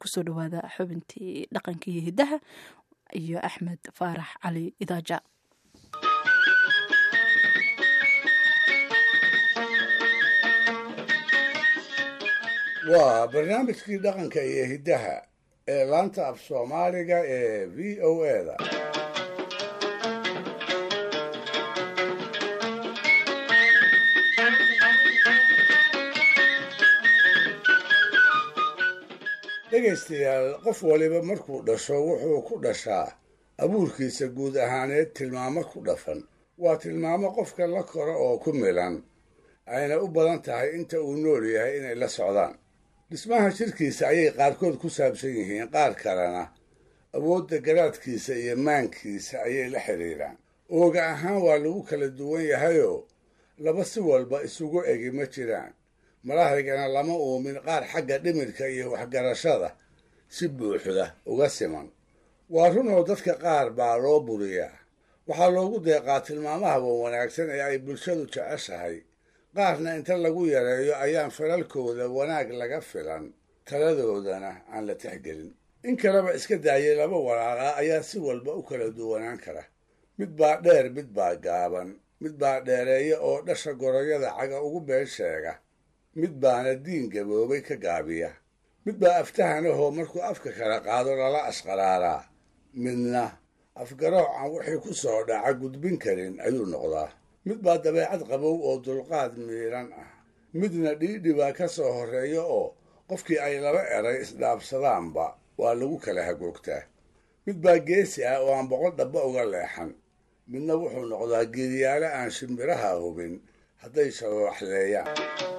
kusoo dhawaada xubintii dhaqanka iyo hiddaha iyo axmed faarax cali idaaja waa barnaamijkii dhaqanka iyo hiddaha ee laanta af soomaaliga ee v o eda dhegaystayaal qof waliba markuu dhasho wuxuu ku dhashaa abuurkiisa guud ahaaneed tilmaamo ku dhafan waa tilmaamo qofka la koro oo ku milan ayna u badan tahay inta uu nool yahay inay la socdaan dhismaha jirkiisa ayay qaarkood ku saabsan yihiin qaar kalena awoodda garaadkiisa iyo maankiisa ayay la xidhiidhaan ooga ahaan waa lagu kala duwan yahayoo laba si walba isugu egi ma jiraan malahaygana lama uumin qaar xagga dhimirka iyo waxgarashada si buuxda uga siman waa runoo dadka qaar baa loo buriyaa waxaa loogu deeqaa tilmaamaha wan wanaagsan ee ay bulshadu jeceshahay qaarna inta lagu yareeyo ayaan falalkooda wanaag laga filan taladoodana aan la tixgelin in kaleba iska daayay laba walaalaa ayaa si walba u kala duwanaan kara mid baa dheer mid baa gaaban mid baa dheereeya oo dhasha goroyada caga ugu been sheega mid baana diin gaboobay ka gaabiya mid baa aftahanahoo markuu afka kala qaado lala ashqaraaraa midna afgarooc aan wixii ku soo dhaca gudbin karin ayuu noqdaa mid baa dabeecad qabow oo dulqaad miiran ah midna dhiidhi baa ka soo horreeya oo qofkii ay laba eray isdhaabsadaanba waa lagu kala hagoogtaa mid baa geesi ah oo aan boqol dhabba uga leexan midna wuxuu noqdaa geediyaale aan shimbiraha hubin hadday shabooxleeyaan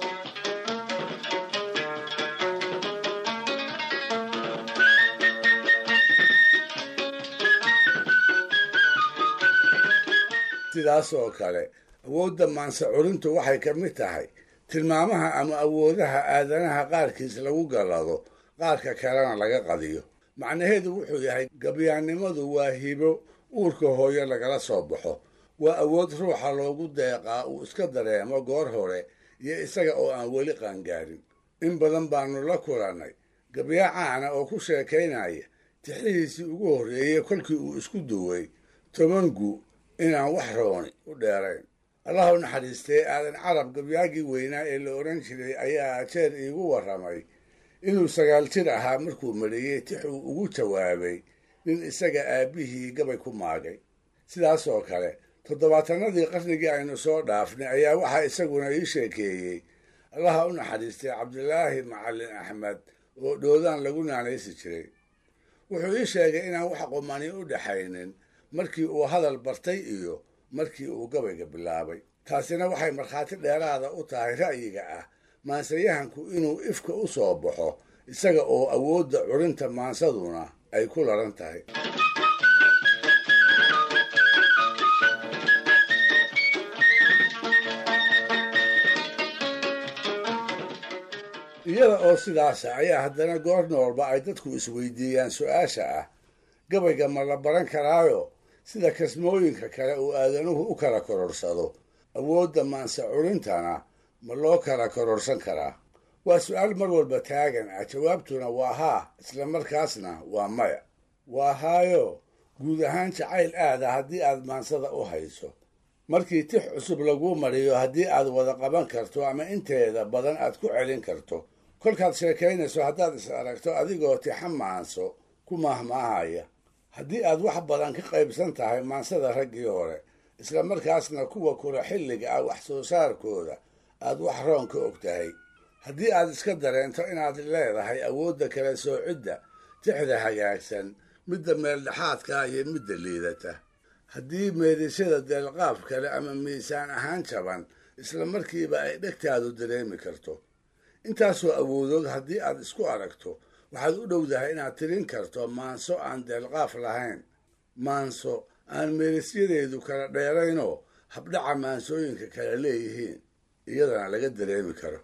sidaas oo kale awoodda maanse curintu waxay ka mid tahay tilmaamaha ama awoodaha aadanaha qaarkiis lagu gallado qaarka kalena laga qadiyo macnaheedu wuxuu yahay gabyaannimadu waa hibo uurka hooyo lagala soo baxo waa awood ruuxa loogu deeqaa uu iska dareemo goor hore iyo isaga oo aan weli qaangaarin in badan baanu la kulannay gabyaa caana oo ku sheekaynaya tixihiisii ugu horreeyey kolkii uu isku duway tobangu inaan wax rooni u dheerayn allah u naxariistee aadan carab gabyaagii weynaa ee la odhan jiray ayaa jeer iigu warramay inuu sagaal jir ahaa markuu mariyey tix uu ugu jawaabay nin isaga aabbihii gabay ku maagay sidaas oo kale toddobaatanadii qarnigii aynu soo dhaafnay ayaa waxaa isaguna ii sheekeeyey allaha u naxariistay cabdilaahi macallin axmed oo dhoodaan lagu naanaysi jiray wuxuu ii sheegay inaan wax qumani u dhaxaynin markii uu hadal bartay iyo markii uu gabayga bilaabay taasina waxay markhaati dheeraada u tahay ra'yiga ah maansayahanku inuu ifka u soo baxo isaga oo awoodda curinta maansaduna ay ku laran tahay iyada oo sidaasa ayaa haddana goor noolba ay dadku isweydiiyaan su-aasha ah gabayga ma la baran karaayo sida kasmooyinka kale uu aadanuhu u kala kororsado awoodda maanse curintana ma loo kala kororsan karaa waa su-aal mar walba taagan ah jawaabtuna waa haa isla markaasna waa maya waa haayo guud ahaan jacayl aada haddii aad maansada u hayso markii tix cusub laguu mariyo haddii aad wada qaban karto ama inteeda badan aad ku celin karto kolkaad sheekaynayso haddaad is aragto adigoo tixa maanso ku maahmaahaya haddii aad wax badan ka qaybsan tahay maansada raggii hore isla markaasna kuwa kula xilliga ah wax soo saarkooda aad wax roon ka og tahay haddii aad iska dareento inaad leedahay awoodda kala soocidda tixda hagaagsan midda meeldhexaadka iyo midda liidata haddii meedisyada deelqaaf kale ama miisaan ahaan jaban isla markiiba ay dhegtaadu dareemi karto intaasoo awoodood haddii aad isku aragto waxaad u dhowdahay inaad tirin karto maanso aan deelqaaf lahayn maanso aan meelisyadeedu kala dheeraynoo habdhaca maansooyinka kala leeyihiin iyadana laga dareemi karo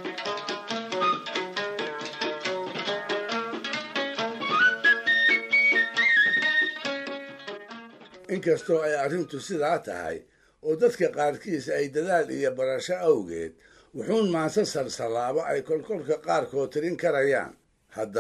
inkastoo ay arrintu sidaa tahay oo dadka qaarkiis ay dadaal iyo barasho awgeed wuxuun maanso salsalaabo ay kolkolka qaarkood tirin karayaan haddana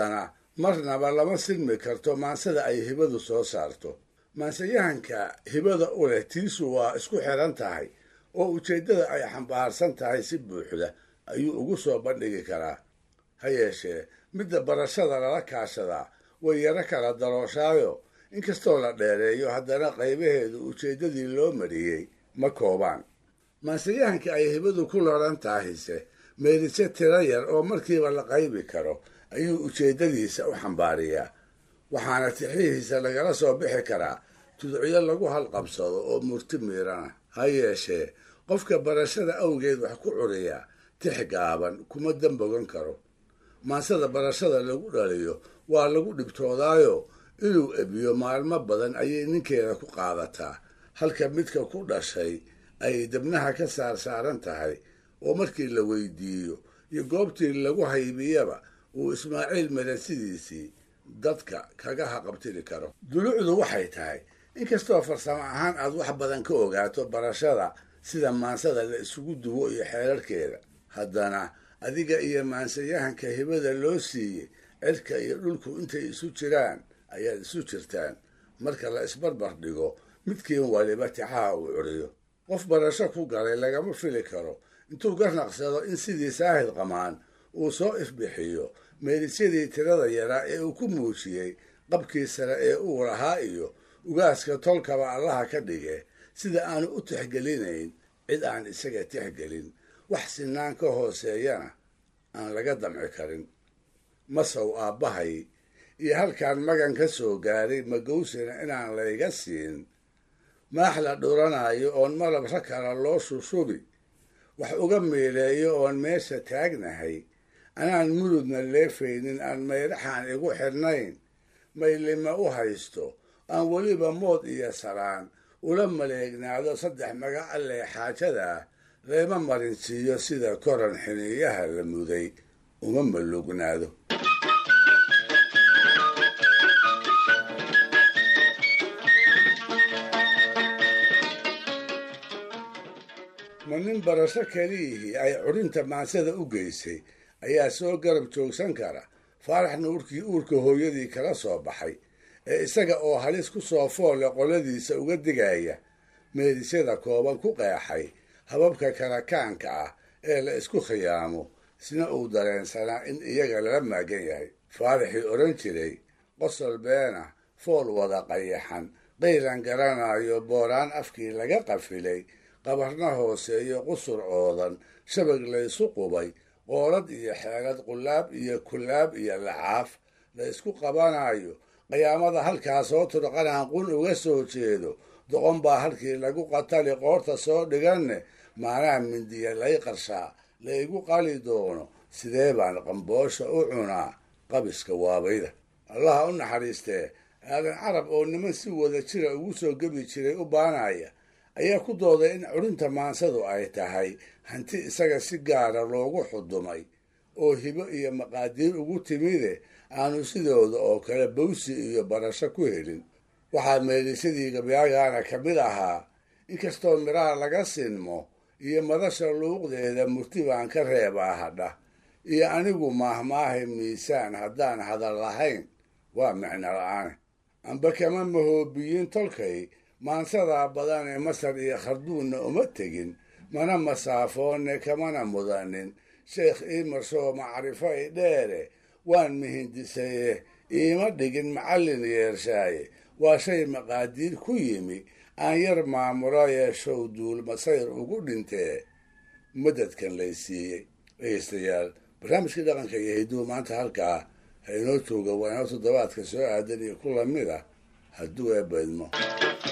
marnaba lama silmi karto maansada ay hibadu soo saarto maansayahanka hibada u leh tiisu waa isku xiran tahay oo ujeeddada ay xambaarsan tahay si buuxda ayuu ugu soo bandhigi karaa ha yeeshee midda barashada lala kaashadaa way yaro kala darooshaayo inkastoo la dheereeyo haddana qaybaheedu ujeeddadii loo mariyey ma koobaan maansayahanka ay hibadu ku laran tahayse meelise tiro yar oo markiiba la qaybi karo ayuu ujeeddadiisa u xambaariyaa waxaana tixihiisa lagala soo bixi karaa tudciyo lagu halqabsado oo murti miirana ha yeeshee qofka barashada awgeed wax ku curiyaa tix gaaban kuma dambogan karo maansada barashada lagu dhaliyo waa lagu dhibtoodaayo inuu ebiyo maalmo badan ayay ninkeeda ku qaadataa halka midka ku dhashay ay debnaha ka saar saaran tahay oo markii la weydiiyo iyo goobtii lagu haybiyaba uu ismaaciil melesidiisii dadka kaga haqabtiri karo dulucdu waxay tahay inkastoo farsamo ahaan aad wax badan ka ogaato barashada sida maansada la isugu duwo iyo xeerarkeeda haddana adiga iyo maansayahanka hibada loo siiyey cirka iyo dhulku intay isu jiraan ayaad isu jirtaan marka la isbarbar dhigo midkiin waliba tixaha uu curiyo qof barasho ku galay lagama fili karo intuu garnaqsado in sidii saahid qamaan uu soo ifbixiyo meelisyadii tirada yaraa ee uu ku muujiyey qabkii sare ee uu lahaa iyo ugaaska tolkaba allaha ka dhige sida aanu u tixgelinayn cid aan isaga tixgelin wax sinaan ka hooseeyana aan laga damci karin masow aabbahay iyo halkaan magan ka soo gaaray magowsina inaan layga siin maax la dhuranayo oon malabra kala loo shushubi wax uga meeleeyo oon meesha taagnahay anaan murudna leefaynin aan mayraxaan igu xidhnayn maylima u haysto aan weliba mood iyo saraan ula maleegnaado saddex magaca lee xaajadaa layma marinsiiyo sida koran xiniiyaha la muday uma malugnaado ma nin barasho keliyihii ay curinta maansada u geysay ayaa soo garab joogsan kara faarax nuurkii uurka hooyadii kala soo baxay ee isaga oo halis ku soo foole qoladiisa uga digaya meedisyada kooban ku qeexay hababka karakaanka ah ee la isku khiyaamo isna uu dareensanaa in iyaga lala maagan yahay faaraxii odhan jiray qosol beena fool wada qayaxan qaylan garanayo booraan afkii laga qafilay qabarna hooseeyo qusur oodan shabag laysu qubay qoolad iyo xeelad qulaab iyo kulaab iyo lacaaf la isku qabanayo qiyaamada halkaa soo turqanaan qun uga soo jeedo doqon baa halkii lagu qatali qoorta soo dhiganne maanaha mindiya lay qarshaa laygu qali doono sidee baan qamboosha u cunaa qabiska waabayda allaha u naxariistee aadan carab oo niman si wada jira ugu soo gebi jiray u baanaya ayaa ku dooday in curinta maansadu ay tahay hanti isaga si gaara loogu xudumay oo hibo iyo maqaadiir ugu timide aanu sidooda oo kale bawsi iyo barasho ku helin waxaa meelisadii gabyaagaana ka mid ahaa inkastoo midhaha laga sinmo iyo madasha luuqdeeda murti baan ka reebaa hadha iyo anigu maahmaahay miisaan haddaan hadal lahayn waa micno la-aane amba kama mahoobiyin tolkay maansadaa badan ee masar iyo kharduunna uma tegin mana masaafoone kamana mudanin sheekh iimarsoo macrifo i dheere waan mihindisaye iima dhigin macallin yeershaaye waa shay maqaadiir ku yimi aan yar maamulo yeeshow duul masayr ugu dhintee madadkan lay siiyey dhegeystayaal barnaamijkii dhaqanka iyo hidduu maanta halkaa ha inoo jooga waa inoo toddobaadka soo aadan iyo ku lamid ah hadduu eebbaydmo